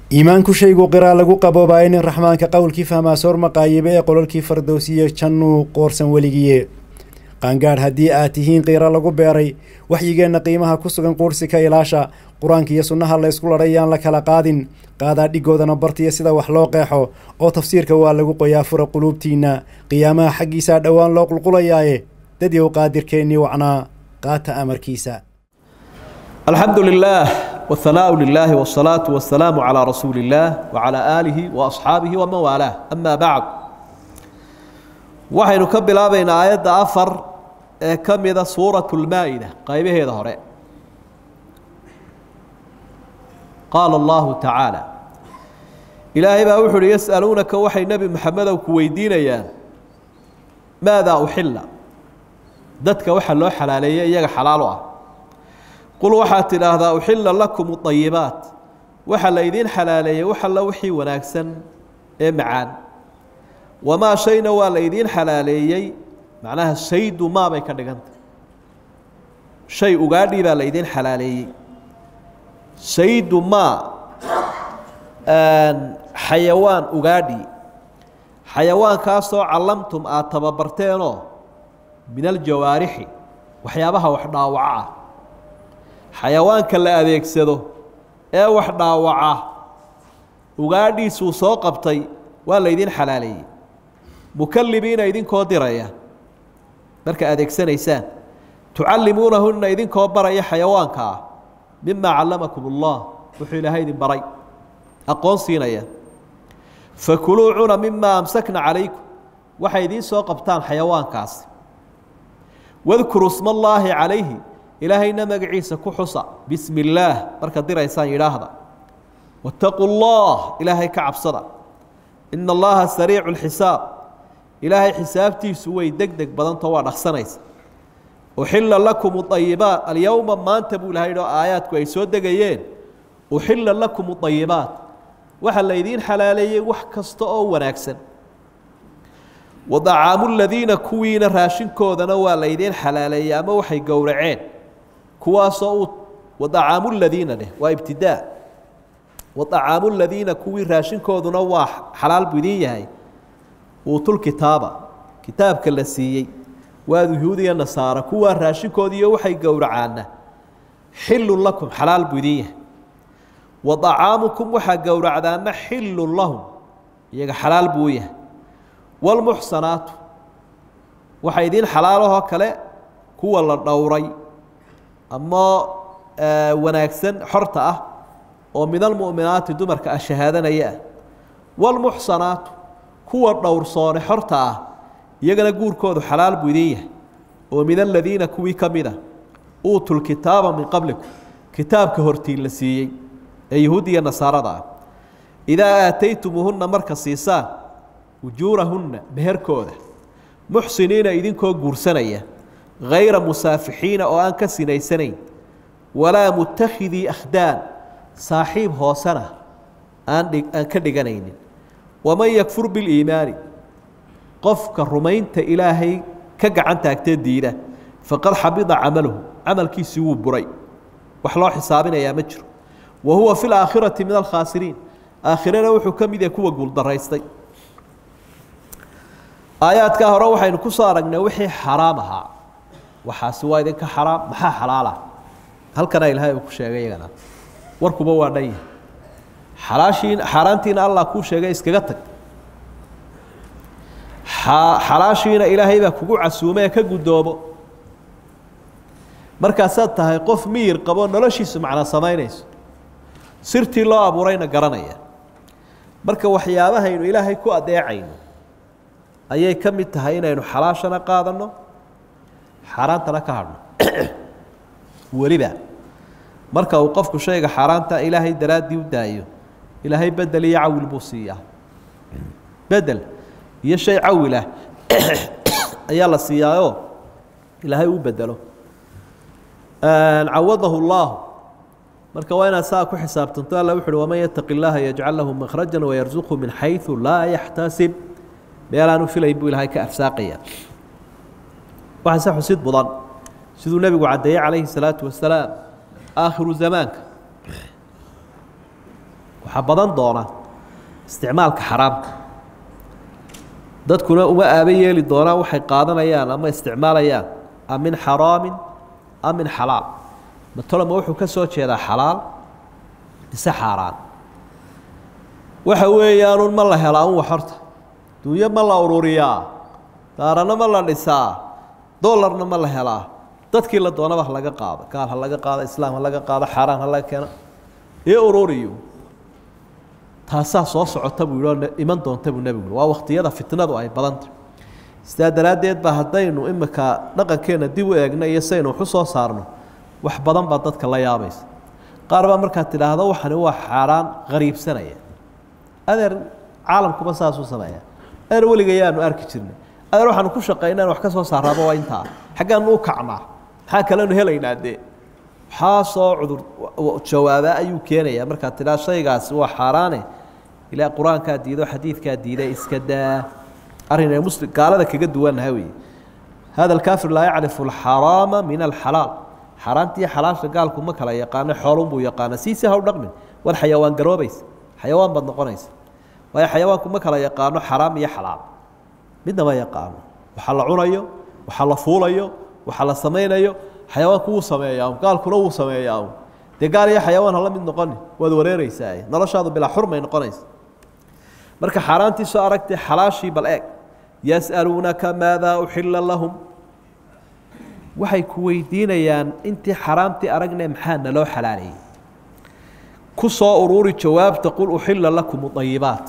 iimaanku shaygu qiraa lagu qaboobaayo nin raxmaanka qowlkii fahmaa soor maqaayibe ee qololkii fardowsiye jannuu qoorsan weligiye qaangaadh haddii aad tihiin qiiro lagu beeray waxyigeenna qiimaha ku sugan quursi ka ilaasha qur-aanka iyo sunnaha la ysku ladhay yaan la kala qaadin qaadaa dhigoodana bartiya sida wax loo qeexo oo tafsiirka waa lagu qoyaa fura quluubtiinna qiyaamaha xaggiisaa dhowaan loo qulqulayaaye dadyow qaadirkeennii wacnaa qaata amarkiisa alxamdu lilaah wاhanaau lilahi wالsalaaةu wasalaamu calىa rasuuli اllaah wacalى aalihi waasxaabihi waman waalaah ama bacd waxaynu ka bilaabaynaa aayadda afar ee ka mida suuraة اlmaa-ida qaybaheeda hore qaala allahu tacaala ilaahay baa wuxu uhi yas'aluunaka waxay nebi maxamedow ku weydiinayaan maadaa uxilla dadka waxa loo xalaaleeyey iyaga xalaalo ah qul waxaad tidhaahdaa uxilla lakum اطayibaat waxa la idiin xalaaleeyey wax alla wixii wanaagsan ee macaan wamaa shayna waa la idiin xalaaleeyey macnaha shaydu maa bay ka dhiganta shay ugaadhii baa la idiin xalaaleeyey shaydu maa xayawaan ugaadhi xayawaankaasoo callamtum aada tababarteenoo min aljawaarixi waxyaabaha wax dhaawaca ah xayawaanka la adeegsado ee wax dhaawaca ugaadhiisuu soo qabtay waa la ydin xalaaleeyey mukalibiina idinkoo diraya marka adeegsanaysaan tucallimuunahunna idinkoo baraya xayawaanka ah mima callamakum اllah wuxuu ilaahay idin baray aqoon siinaya fakuluu cuna mima amsakna calaykum waxay idiin soo qabtaan xayawaankaasi wadkuruu sma allaahi calayhi ilaahayna magaciisa ku xusa bismi illaah markaad diraysaan yidhaahda waataquu llah ilaahay ka cabsada ina allaha sariicu lxisaab ilaahay xisaabtiisu way deg deg badantao waa dhaqsanaysa uxila lakum ayibaat alyowma maanta buu ilahay oo aayaadku ay soo degayeen uxila lakum ayibaat waxa la ydiin xalaaleeyey wax kasta oo wanaagsan wadacaamu ladiina kuwiina raashinkoodana waa la ydiin xalaaleeyey ama waxay gowraceen kuwaasoo uu wadacaamu ladiina dheh waa ibtidaa wadacaamu ladiina kuwii raashinkooduna waa xalaal buu idiin yahay uutulkitaaba kitaabka la siiyey waa yuhuudiya nasaara kuwaa raashinkoodiiyo waxay gowracaana xilun lakum xalaal buu idin yahay wa acaamukum waxaa gowracdaana xilun lahum iyaga xalaal buu u yahay wاlmuxsanaatu waxa idiin xalaalahoo kale kuwa la dhowray ama wanaagsan xorta ah oo min almu'minaati dumarka ah shahaadanaya ah wاlmuxsanaatu kuwa dhowrsoone xorta ah iyagana guurkoodu xalaal buu idin yahay oo min aladiina kuwii ka mid a uutuu lkitaaba min qablikum kitaabka hortiin la siiyey ee yahuudiya nasaarada ah idaa aataytumuuhunna marka siisaan ujuurahunna meherkooda muxsiniina idinkoo guursanaya hayra musaafixiina oo aan ka sinaysanayn walaa mutakhidii akhdaan saaxiib hoosena aan aan ka dhiganaynin waman yakfur biliimaani qofka rumaynta ilaahay ka gacan taagtee diida faqad xabida camaluhu camalkiisii wuu buray wax loo xisaabinayaa ma jiro wa huwa fi laakhirati min alkhaasiriin aakhirana wuxuu ka mid yahay kuwa guuldaraystay aayaadkaa hore waxaynu ku soo aragnay wixii xaraam ahaa waxaasi waa idinka xaraam maxaa xalaala halkana ilaahay uu ku sheegay iyagana warkuba waa dhan yahay xalaashiin xaaraantiina allah kuu sheegay iskaga tag xalaashiina ilaahay baa kugu casuumee ka guddoomo markaasaad tahay qof miyir qabo noloshiisu macno samaynayso sirtii loo abuurayna garanaya marka waxyaabahaynu ilaahay ku adeecayno ayay ka mid tahay inaynu xalaashana qaadanno xaaraantana ka hadhno weliba marka uu qofku shayga xaaraanta ilaahay daraaddii u daayo ilaahay bedel iyo cawil buu siiyaa bedel iyo shay cawilah ayaa la siiyaayoo ilaahay u bedelo cawadahu اllahu marka waa inaad saa ku xisaabtanto alla wuxu uhi waman yataqi اllaha yajcal lahu makhraja wayarzuqhu min xayثu laa yaxtasib meelaanu filayn buu ilaahay ka arsaaqaya waxaa se xusid mudan siduu nebigu caddeeyey calayhi الsalaatu wasalaam aakhiru zamaanka waxaa badan doona isticmaalka xaraamka dadkuna uma aaba yeeli doonaan waxay qaadanayaan ama isticmaalayaan am min xaraamin am min xalaal matolama wuxuu ka soo jeedaa xalaal mise xaaraan waxa weeyaanun ma la helaa un wax horta dunyo ma la ururiyaa daarana ma la dhisaa dolarna ma la helaa dadkii la doonaba ha laga qaado gaal ha laga qaado islaam ha laga qaado xaaraan ha laga keeno iyo ururiyo taasaa soo socota buu yihi oo iman doonta buu nebigu waa wakhtiyada fitnadu ay badantah sidaa daraaddeed ba haddaynu imika dhaqankeenna dib u eegno iyo saynu waxu soo saarno wax badan baa dadka la yaabaysa qaar baa markaad tidhaahdo waxani waa xaaraan qariibsanaya adeer caalamkuba saasuu sameeya adeer weligayaanu arki jirnay adeer waxaanu ku shaqaynaan wax ka soo saaraaba waa intaa xaggaanu u kacnaa maxaa kalenu helaynaa dee waxaa soo cudur jawaaba ayuu keenayaa markaad tidhaa shaygaasi waa xaaraane ilaa qur-aankaa diido xadiidkaa diiday iska daa arrinay muslim gaalada kaga duwannaha weeye hada alkaafir laa yacrifu alxaraama min alxalaal xaaraantiiyo xalaasha gaalku ma kala yaqaano xoolunbuu yaqaana siisi ha u dhaqmin war xayawaan garoobaysa xayawaan baad noqonaysa waayo xayawaanku ma kala yaqaano xaraam iyo xalaal midna ma yaqaano waxa la cunayo waxa la fuulayo waxa la samaynayo xayawaanku wuu sameeyaa gaalkuna wuu sameeyaa dee gaal iyo xayawaan hala mid noqoni waad wareereysaa noloshaadu bilaa xurmay noqonaysa marka xaaraantii soo aragtay xalaashii bal eeg yas'aluunaka maadaa uxila lahum waxay ku weydiinayaan intii xaraamtii aragne maxaa naloo xalaaleeyey ku soo uruuri jawaabta qul uxila lakum ayibaat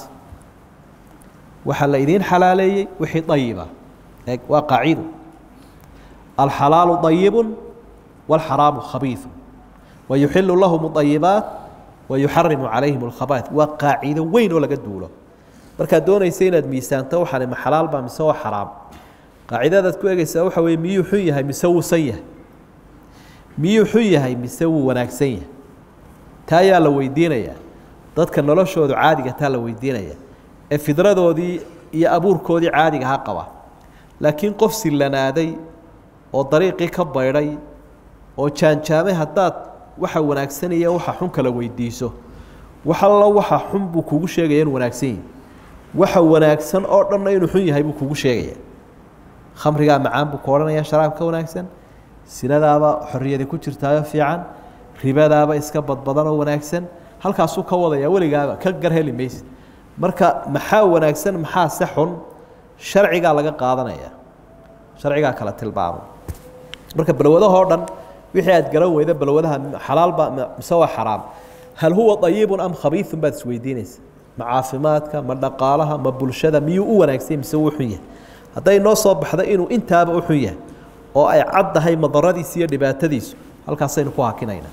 waxaa la idiin xalaaleeyey wixii ayiba eeg waa qaacido alxalaalu ayibu wاlxaraamu khabiiثu wayuxilu lahum ayibaat wayuxarimu calayhim اlkhabaaث waa qaacido weyn oo laga duulo markaad doonaysa inaad miisaanto waxaan ma xalaal baa mise waa xaraam qaacidadaad ku egeysaa waxa weye miyuu xun yahay mise wuu san yahay miyuu xun yahay mise wuu wanaagsan yahay taa ayaa la weydiinayaa dadka noloshoodu caadiga taa la weydiinaya ee fidradoodii iyo abuurkoodii caadiga ha qaba laakiin qof sillanaaday oo dariiqii ka baydhay oo jaanjaamay haddaad waxa wanaagsan iyo waxa xun kala weydiiso wax allo waxa xun buu kugu sheegaya in wanaagsan yihi waxa wanaagsan oo dhanna inuu xun yahay buu kugu sheegaya khamrigaa macaan buu ku odhanaya sharaab ka wanaagsan sinadaaba xorriyadi ku jirtaayo fiican ribadaaba iska badbadan oo wanaagsan halkaasuu ka wadaya weligaaba ka gar heli mayse marka maxaa wanaagsan maxaa se xun sharcigaa laga qaadanaya sharcigaa kala tilmaamo marka balwadahoo dhan wixii aad garan weyda balwadaha xalaalba mise waa xaraam hal huwa ayibun am khabiiun baad isweydiinaysa ma caafimaadka ma dhaqaalaha ma bulshada miyuu u wanaagsanya mise wuu xun yahay hadday noo soo baxda inuu intaaba u xun yahay oo ay caddahay madaradiisa iyo dhibaatadiisu halkaasaynu ku hakinaynaa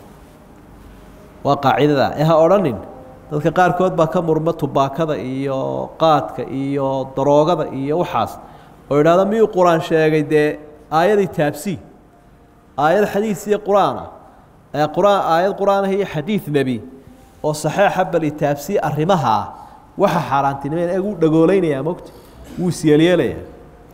waa qaacidada ee ha odhanin dadka qaarkood baa ka murma tubaakada iyo qaadka iyo daroogada iyo waxaas oo idhahda miyuu qur-aan sheegay dee aayadii taabsii aayad xadiis iyo qur-aana qur-aan aayad qur-aanah iyo xadiid nebi oo saxeixa bali taabsii arrimaha waxa xaaraantinimeen eeg uu dhagoolaynayaa mogta wuu isyeelyeelayaa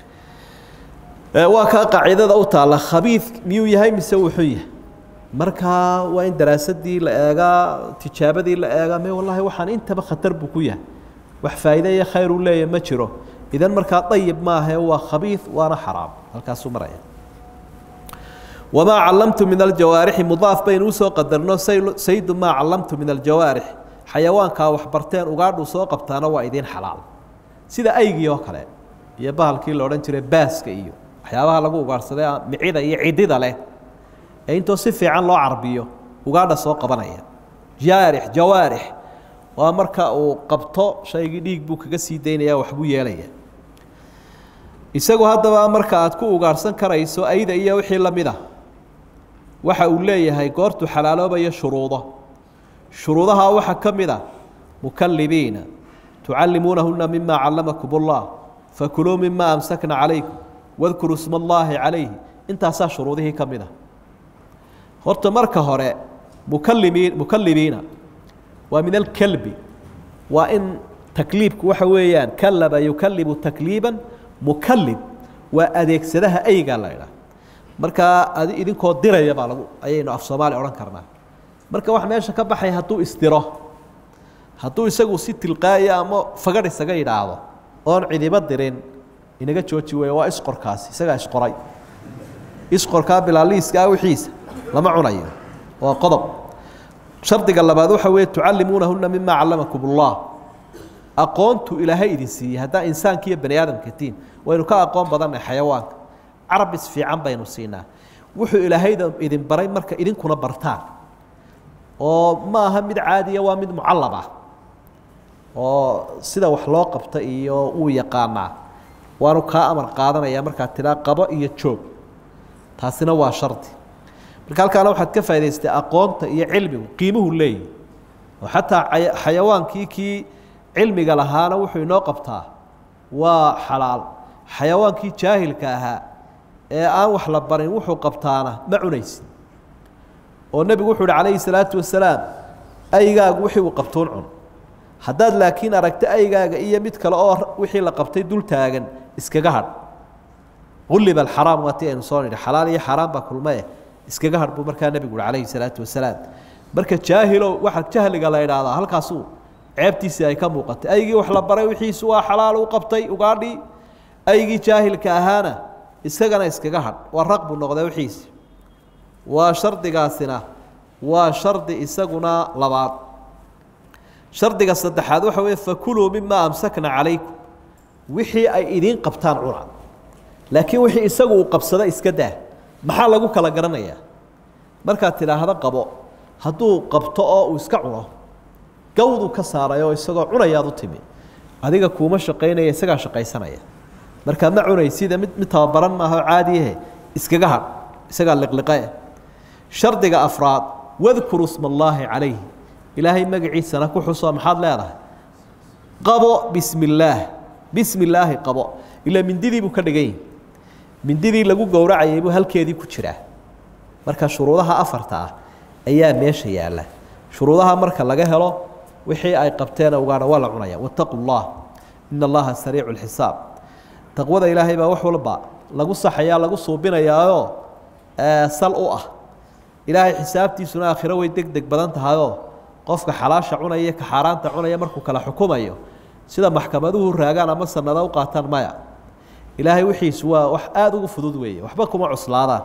waa kaa qaacidada u taalla khabiid miyuu yahay mise wuu xun yahay markaa waa in daraasadii la eegaa tijaabadii la eegaa me wallahi waxaan intaba khatar buu ku yahay wax faa'iide iyo khayr uu leeyahay ma jiro idan markaa dayib maahae waa khabiid waana xaraam halkaasuu maraya wamaa callamtu min aljawaarixi mudaaf baynu usoo qadarno saydu maa callamtu min aljawaarix xayawaankaa waxbarteen ugaadhuu soo qabtaana waa idiin xalaal sida aygii oo kale iyo bahalkii la odhan jiray baaska iyo waxyaabaha lagu ugaadhsaday micida iyo cidida leh ee intoo si fiican loo carbiyo ugaadha soo qabanaya jaarix jawaarix waa marka uu qabto shaygii dhiig buu kaga sii daynaya waxbuu yeelaya isagu haddaba marka aad ku ugaadhsan karayso ayda iyo wixii la mid a waxa uu leeyahay goortuu xalaaloobayo shuruudo shuruudaha waxaa ka mid a mukalibiina tucallimuunahuna mima callamakum اllah fakuluu mima amsakna calaykum wadkuruu sma allaahi calayhi intaasaa shuruudihii ka mid a horta marka hore mukalimiin mukalibiina waa min alkelbi waa in takliibku waxa weeyaan kalaba yukalibu takliiban mukalib waa adeegsadaha aygaa la idhaah markaa ad idinkoo diraya baa lagu ayaynu af soomaali odhan karnaa marka wax meesha ka baxay hadduu isdiro hadduu isagu si tilqaaya ama fagadh isaga yidhaahdo oon cidiba dirin inaga jooji weeye waa isqorkaasi isagaa isqoray isqorkaa bilaaliiskaa wixiisa lama cunayo waa qodob shardiga labaad waxa weeye tucallimuunahuna mima callamakum ullah aqoontu ilaahay idin siiyey haddaa insaanka iyo bani aadamka tiin waynu ka aqoon badannahay xayawaanka carabis fiican baynu siinaa wuxuu ilaahayda idin baray marka idinkuna bartaan oo ma aha mid caadiya waa mid mucallab ah oo sida wax loo qabta iyo uu yaqaanaa waanu kaa amar qaadanaya markaad tidhaa qabo iyo joog taasina waa shardi marka halkaana waxaad ka faa'idaystay aqoonta iyo cilmigu qiimuhu leeyihi oo xataa xayawaankii kii cilmiga lahaana wuxuu inoo qabtaa waa xalaal xayawaankii jaahilka ahaa ee aan wax la barin wuxuu qabtaana ma cunaysid oo nebigu wuxuu uhi calayhi salaatu wasalaam aygaagu wixii uu qabtuun cun haddaad laakiin aragto aygaaga iyo mid kale oo wixii la qabtay dul taagan iskaga hadh ulliba alxaraam waa ti aynu soo nidhi xalaal iyo xaaraan baa kulmae iskaga hadh buu markaa nebigu uhi calayhi salaatu wasalaam marka jaahilow waxa jahliga la idhaahdaa halkaasuu ceebtiisii ay ka muuqatay aygii wax la baray wixiisu waa xalaal u qabtay ugaadhii aygii jaahilka ahaana isagana iskaga hadh waa raq buu noqday wixiisi waa shardigaasina waa shardi isaguna labaad shardiga saddexaad waxa weeye fakuluu mima amsakna calaykum wixii ay idiin qabtaan cuna laakiin wixii isagu uu qabsada iska daa maxaa lagu kala garanayaa markaad tidhaahdo qabo hadduu qabto oo uu iska cuno gawduu ka saaray oo isagoo cunayaad u timi adiga kuuma shaqaynaya isagaa shaqaysanaya markaa ma cunaysida mid mid tababaran maaha oo caadiyahe iskaga hadh isagaa liqliqe shardiga afraad wadkuru sma allaahi calayhi ilaahay magaciisana ku xusoo maxaad leedahay qabo bismi illaah bismi illaahi qabo ilaa mindidii buu ka dhigan yahi mindidii lagu gowracayay buu halkeedii ku jiraa marka shuruudaha afarta ah ayaa meesha yaalla shuruudaha marka laga helo wixii ay qabteena ugaadha waa la cunaya wattaqu llah ina allaha sariicu lxisaab taqwada ilaahay baa wax walba lagu saxayaa lagu suubinayaayoo sal u ah ilaahay xisaabtiisuna aakhiro way deg deg badan tahayoo qofka xalaasha cunaya iyo ka xaaraanta cunaya markuu kala xukumayo sida maxkamaduhu raagaan ama sanado u qaataan maya ilaahay wixiisu waa wax aada ugu fudud weeye waxba kuma cuslaadaan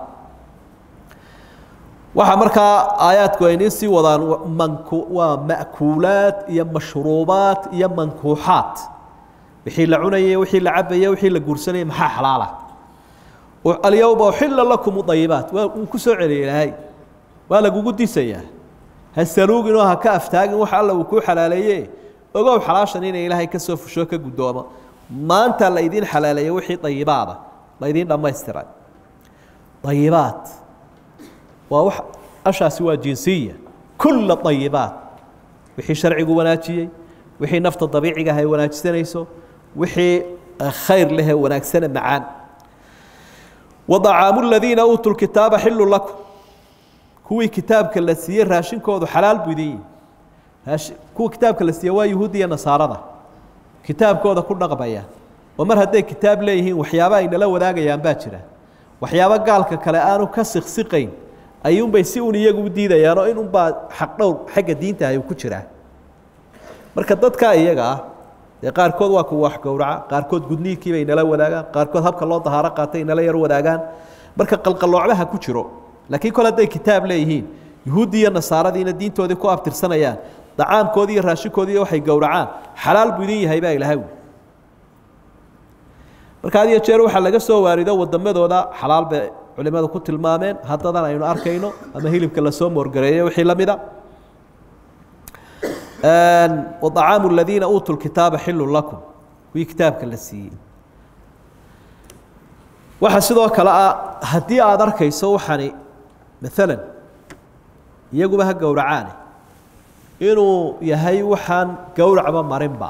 waxaa markaa aayaadku aynii sii wadaan manku waa ma'kuulaad iyo mashruubaad iyo mankuuxaad wixii la cunayay wixii la cabayay wixii la guursanayay maxaa xalaala alyowma uxila lakum udayibaat waa uu ku soo celiyay ilaahay waa lagugu disayaa ha saluugin oo ha ka aftaagin wax alla uu kuu xalaaleeye ogow xalaashan inay ilaahay ka soo fusho ka guddoomo maanta la idiin xalaaleeyey wixii dayibaada la idiin dhammaystiray dayibaat waa wax ashaasi waa jinsiya kulla dayibaat wixii sharcigu wanaajiyey wixii nafta dabiiciga ah ay wanaajisanayso wixii khayr lehee wanaagsane macaan wadacaamu ladiina uutuu lkitaaba xilu lakum kuwii kitaabka la siiyey raashinkoodu xalaal buu idin yihi kuwa kitaabka la siiyey waa yuhuud iyo nasaarada kitaabkooda ku dhaqmaya oo mar hadday kitaab leeyihiin waxyaaba ay nala wadaagayaan baa jira waxyaabo gaalka kale aanu ka siqsiqayn ayuunbay si un iyagu u diidayaan oo in unbaa xaq dhowr xagga diinta ay ku jiraa marka dadkaa iyaga ah dee qaarkood waa kuwa wax gowraca qaarkood gudniinkiibay nala wadaagaan qaarkood habka loo dahaaro qaatay nala yar wadaagaan marka qalqaloocdaha ku jiro laakiin kol hadday kitaab leeyihiin yuhuuddii iyo nasaaradiina diintoodii ku abtirsanayaan dacaamkoodii iyo raashinkoodii waxay gowracaan xalaal buu idin yahay baa ilahay wi marka had iyo jeer waxaa laga soo waarido wadamadooda xalaal bay culimadu ku tilmaameen haddadan aynu arkayno ama hilibka lasoo moorgareeyo wixii la mida وطعاaم الذيiنa uuتوا الكitaaبa xil لكم kuwii kitaabka la siiyey waxa sidoo kale ah haddii aad arkayso waxani maaلا iyaguba ha gowracaane inuu yahay waxaan gowracba marinba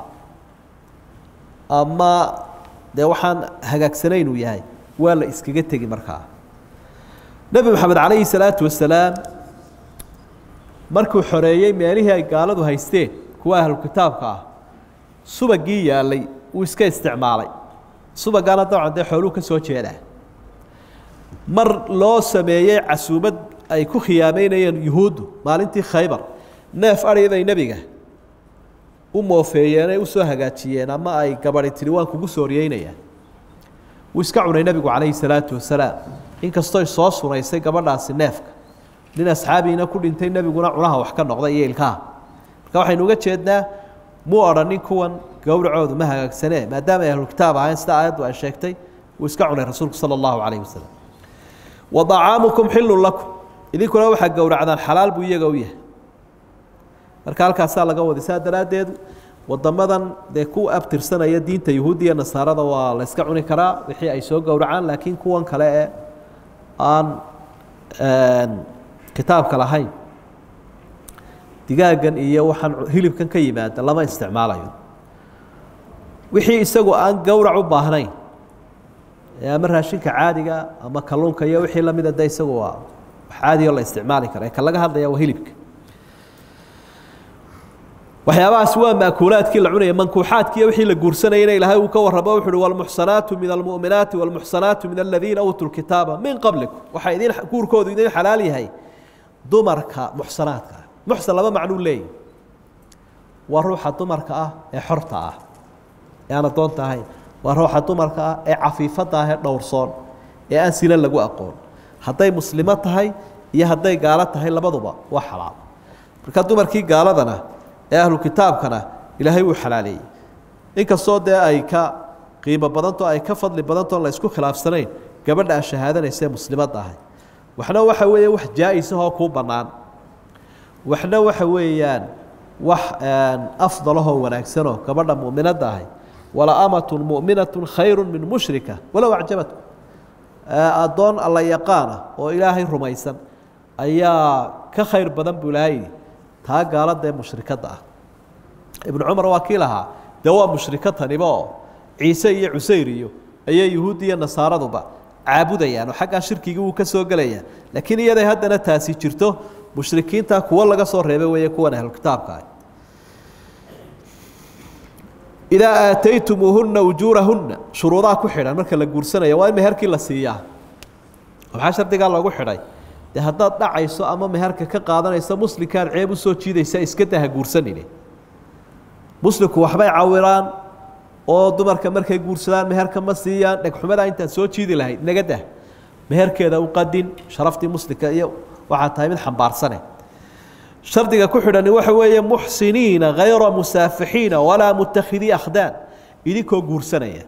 ama dee waxaan hagaagsanayn uu yahay waa la iskaga tegi markaa nebi moxamed عalayه الصalaaةu وaسaلاam markuu xoreeyey meelihii ay gaaladu haysteen kuwa ahlu kitaabka ah subagii yaalay wuu iska isticmaalay subagaana dabcan dee xooluu ka soo jeedaa mar loo sameeyey casuumad ay ku khiyaameynayeen yuhuuddu maalintii khaybar neef adhi bay nebiga u moofeeyeen ay usoo hagaajiyeen ama ay gabadi tidhi waan kugu sooriyeynayaan wuu iska cunay nebigu calayhi salaatu wasalaam inkastooy soo sunaysay gabadhaasi neefka nin asxaabiina ku dhintay nebiguna cunaha wax ka noqday iyo ilkaha marka waxaynu uga jeednaa muu odhanin kuwan gowracoodu ma hagaagsanee maadaama ay ahlukitaab ahayn sida aayaddu ay sheegtay wuu iska cunay rasuulku sala allahu calayhi wasalam wa dacaamukum xillun lakum idinkuna waxaa gowracdaan xalaal buu iyaga u yahay marka halkaasaa laga waday saa daraaddeed wadamadan dee ku abtirsanaya diinta yuhuudda iyo nasaarada waa la yska cuni karaa wixii ay soo gowracaan laakiin kuwan kale ee aan kitaabka lahayn digaagan iyo waxaan hilibkan ka yimaada lama isticmaalayo wixii isagu aan gowrac u baahnayn ama raashinka caadiga ama kalluunka iyo wixii lamida de isagu waa wax caadiyo la isticmaali kara ka laga hadlaya waa hilibka waxyaabahaas waa maakuulaadkii la cunaya mankuuxaadkiiyo wixii la guursanayana ilaahay uu ka warramo wuxu uhi walmuxsanaatu min almu'minaati walmuxsanaatu min aladiina uutuu lkitaaba min qablikum waxaa idin guurkoodu idin xalaal yahay dumarka muxsanaadka ah muxsan laba macnuu leeyahy waa ruuxa dumarka ah ee xorta ah ee aan addoonta ahayn waa ruuxa dumarka ah ee cafiifadda ah ee dhowrsoon ee aan sina lagu aqoon hadday muslimo tahay iyo hadday gaalo tahay labaduba waa xalaal marka dumarkii gaaladana ee ahlu kitaabkana ilaahay wuu xalaaleeyey inkastoo dee ay ka qiimo badanto ay ka fadli badanto la isku khilaafsanayn gabadha a shahaadanaysa ee muslimadda ahay waxna waxa weeye wax jaa-isahoo kuu bannaan waxna waxa weeyaan wax afdalahoo wanaagsanoo gabadha mu'minadda ahay wala amatun mu'minatun khayru min mushrika walow acjabatku addoon alla yaqaana oo ilaahay rumaysan ayaa ka khayr badan buu ilaahay taa gaalada ee mushrikadda ah ibnu cumar waa kii lahaa dee waa mushriko taniba oo ciise iyo cusayr iyo ayay yuhuuddi iyo nasaaraduba caabudayaan oo xaggaa shirkigii wuu ka soo gelayaa laakiin iyaday haddana taasi jirto mushrikiinta kuwo laga soo reebay weeye kuwan ahlukitaabka ah idaa aataytumuuhunna ujuurahunna shuruudaha ku xidhan marka la guursanaya waa in meherkii la siiyaa maxaa shardigaa loogu xidhay de haddaad dhacayso ama meherka ka qaadanayso muslimkaad ceeb u soo jiidaysa iska daha guursanine muslimku waxbay cawiraan oo dumarka markay guursadaan meherka ma siiyaan dhegxumadaa intaad soo jiidi lahayd naga dah meherkeeda u qadin sharaftii muslimka iyo waxaa tahay mid xambaarsane shardiga ku xidhani waxa weeye muxsiniina hayra musaafixiina walaa mutakhidii akhdaan idinkoo guursanaya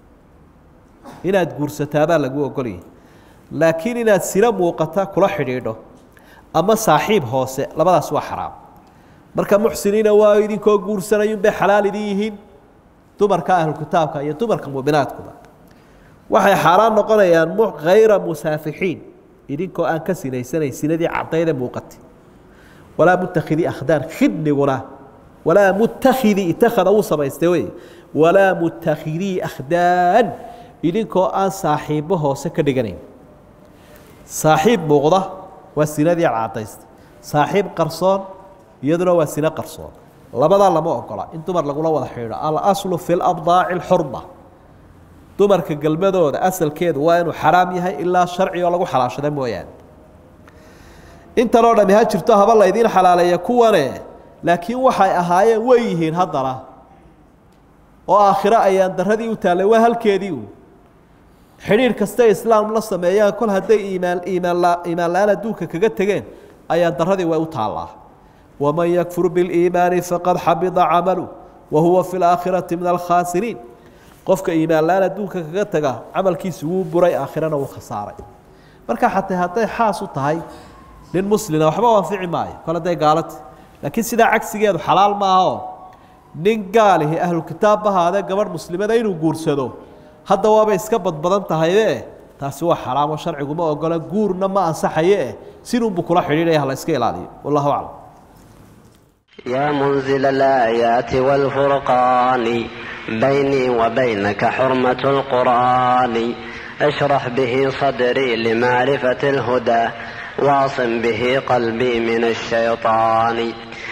inaad guursataabaa lagu ogolyahy laakiin inaad sila muuqata kula xidhiidho ama saaxiib hoose labadaas waa xaraam marka muxsiniina waa idinkoo guursanayunbay xalaal idin yihiin dumarka ahlukitaabka iyo dumarka muminaadkuba waxay xaaraan noqonayaan hayra musaafixiin idinkoo aan ka sinaysanayn sinadii cadayde muuqatay walaa mutakhidii akhdaan khidniguna walaa mutakhidii itakhada uu samaystay wey walaa mutakhidii akhdaan idinkoo aan saaxiibo hoose ka dhiganayn saaxiib muuqda waa sinadii caddaystay saaxiib qarsoon iyaduna waa sino qarsoon labadaa lama ogola in dumar lagula wada xidhiidho alaslu fi labdaaci alxurma dumarka gelmadooda asalkeedu waa inuu xaraam yahay ilaa sharci oo lagu xalaashada mooyaane intanoo dhami ha jirto haba laydiin xalaaleeya kuwane laakiin waxay ahaayeen way yihiin haddana oo aakhiro ayaan daradii u taallay waa halkeedii u xidhiir kasta islaam la sameeyaan kol hadday iimaan iimaanla iimaan la-aan adduunka kaga tegeen ayaan daradii way u taallaa waman yakfur biliimaani faqad xabida camalu wa huwa fi laakhirati min alkhaasiriin qofka iimaan la-aan adduunka kaga taga camalkiisi wuu buray aakhirana wuu khasaaray marka xataa hadday xaas u tahay nin muslina waxba u anfici maayo kol hadday gaalati laakiin sidaa cagsigeedu xalaal maaha oo nin gaalihi ahlu kitaab bahaadee gabadh muslimada inuu guursado hadda waabay iska badbadan tahaye taasi waa xaraamo sharciguma ogola guurna ma ansaxaye sinuunbu kula xidhiidhaya hala iska ilaaliyo wallahu aclam يا منزل الآيات والفرقان بيني وبينك حرمة القرآن اشرح به صدري لمعرفة الهدى واعصم به قلبي من الشيطان